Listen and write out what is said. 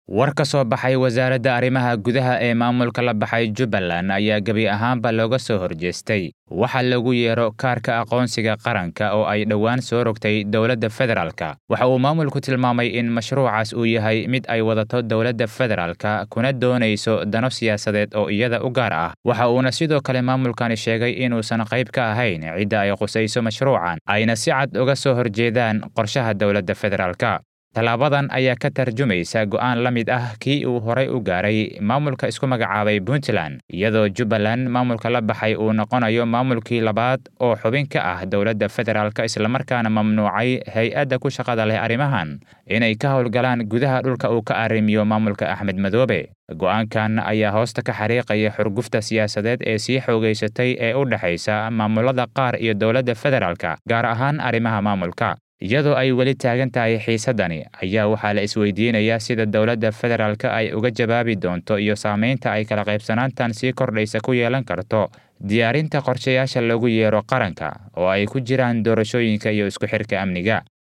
war ka soo baxay wasaaradda arrimaha gudaha ee maamulka la baxay jubbaland ayaa gebi ahaanba looga soo horjeestay waxa lagu yeero kaarka aqoonsiga qaranka oo ay dhowaan soo rogtay dowladda federaalka waxa uu maamulku tilmaamay in mashruucaas uu yahay mid ay wadato dowladda federaalka kuna doonayso dano siyaasadeed oo iyada u gaar ah waxa uuna sidoo kale maamulkani sheegay inuusan qayb ka ahayn cidda ay qusayso mashruucan ayna si cad uga soo horjeedaan qorshaha dowladda federaalka tallaabadan ayaa ka tarjumaysa go'aan la mid ah kii uu horay u gaaray maamulka isku magacaabay puntland iyadoo jubbaland maamulka la baxay uu noqonayo maamulkii labaad oo xubin ka ah dowladda federaalka islamarkaana mamnuucay hay-adda ku shaqada leh arrimahan inay ka howlgalaan gudaha dhulka uu ka arrimiyo maamulka axmed madoobe go'aankan ayaa hoosta ka xariiqaya xurgufta siyaasadeed ee sii xoogaysatay ee u dhexaysa maamulada qaar iyo dowladda federaalka gaar ahaan arrimaha maamulka iyadoo ay weli taagan tahay xiisaddani ayaa waxaa la isweydiinayaa sida dowladda federaalka ay uga jawaabi doonto iyo saamaynta ay kala qaybsanaantan sii kordhaysa ku yeelan karto diyaarinta qorshayaasha lagu yeero qaranka oo ay ku jiraan doorashooyinka iyo isku xirka amniga